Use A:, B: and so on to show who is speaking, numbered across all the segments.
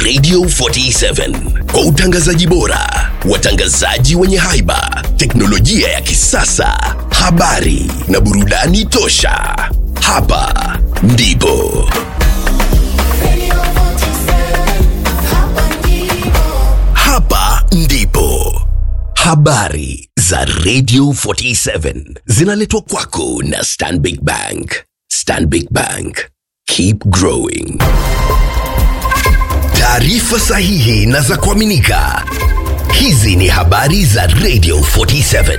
A: Radio 47 kwa utangazaji bora, watangazaji wenye haiba, teknolojia ya kisasa, habari na burudani tosha. Hapa ndipo
B: Radio 47, hapa ndipo.
A: hapa ndipo habari za Radio 47 zinaletwa kwako na Stanbic Bank. Stanbic Bank, keep growing. Taarifa sahihi na za kuaminika. Hizi ni habari za Radio 47.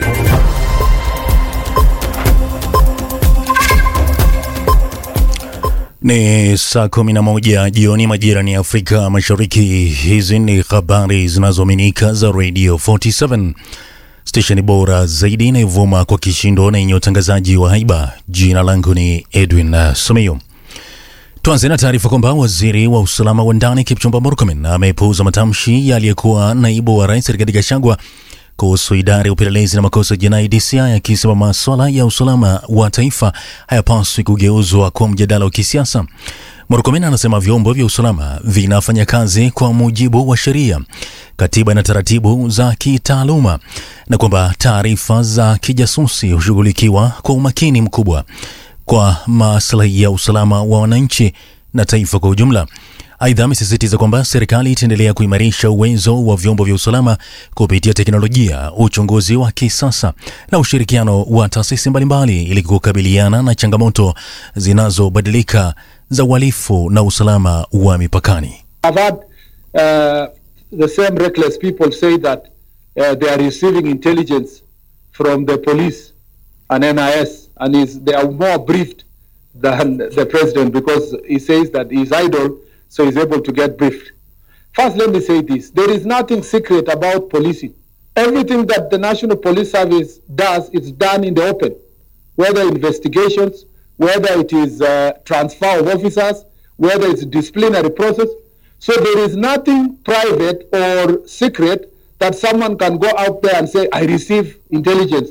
C: Ni saa kumi na moja jioni majira ni Afrika Mashariki. Hizi ni habari zinazoaminika za Radio 47, stesheni bora zaidi inayovuma kwa kishindo na yenye utangazaji wa haiba. Jina langu ni Edwin uh, Simiyu. Tuanze na taarifa kwamba waziri wa usalama wa ndani Kipchumba Murkomen amepuuza matamshi ya aliyekuwa naibu wa rais Rigathi Gachagua kuhusu idara ya upelelezi na makosa ya jinai DCI, akisema maswala ya usalama wa taifa hayapaswi kugeuzwa kwa mjadala wa kisiasa. Murkomen anasema vyombo vya usalama vinafanya kazi kwa mujibu wa sheria, katiba na taratibu za kitaaluma, na kwamba taarifa za kijasusi hushughulikiwa kwa umakini mkubwa kwa maslahi ya usalama wa wananchi na taifa kwa ujumla. Aidha, amesisitiza kwamba serikali itaendelea kuimarisha uwezo wa vyombo vya usalama kupitia teknolojia, uchunguzi wa kisasa na ushirikiano wa taasisi mbalimbali ili kukabiliana na changamoto zinazobadilika za uhalifu na usalama wa mipakani.
D: I've had uh, the same reckless people say that uh, they are receiving intelligence from the police and NIS, and is, they are more briefed than the president because he says that he's idle, so he's able to get briefed. First, let me say this there is nothing secret about policing. Everything that the National Police Service does is done in the open, whether investigations, whether it is uh, transfer of officers, whether it's disciplinary process. So there is nothing private or secret that someone can go out there and say, I receive intelligence.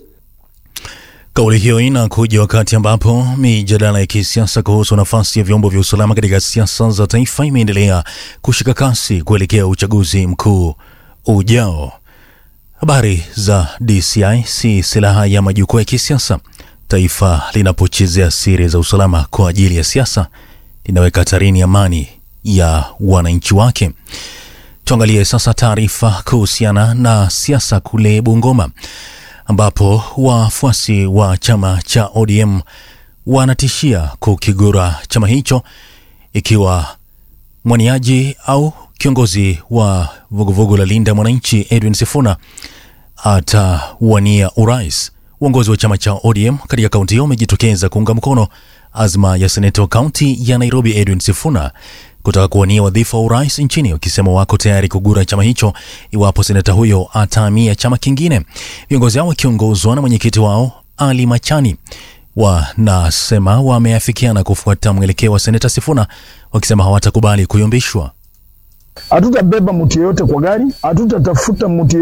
C: Kauli hiyo inakuja wakati ambapo mijadala ya kisiasa kuhusu nafasi ya vyombo vya usalama katika siasa za taifa imeendelea kushika kasi kuelekea uchaguzi mkuu ujao. Habari za DCI si silaha ya majukwaa ya kisiasa. Taifa linapochezea siri za usalama kwa ajili ya siasa, linaweka hatarini amani ya wananchi wake. Tuangalie sasa taarifa kuhusiana na siasa kule Bungoma ambapo wafuasi wa chama cha ODM wanatishia kukigura chama hicho ikiwa mwaniaji au kiongozi wa vuguvugu la Linda Mwananchi Edwin Sifuna atawania urais. Uongozi wa chama cha ODM katika kaunti hiyo umejitokeza kuunga mkono azma ya seneta wa kaunti ya Nairobi Edwin Sifuna kutaka kuwania wadhifa wa urais nchini, wakisema wako tayari kugura chama hicho iwapo seneta huyo atahamia chama kingine. Viongozi hao wakiongozwa na mwenyekiti wao Ali Machani wanasema wameafikiana kufuata mwelekeo wa seneta Sifuna, wakisema hawatakubali kuyumbishwa.
E: Hatutabeba mtu yeyote kwa gari, hatutatafuta mtu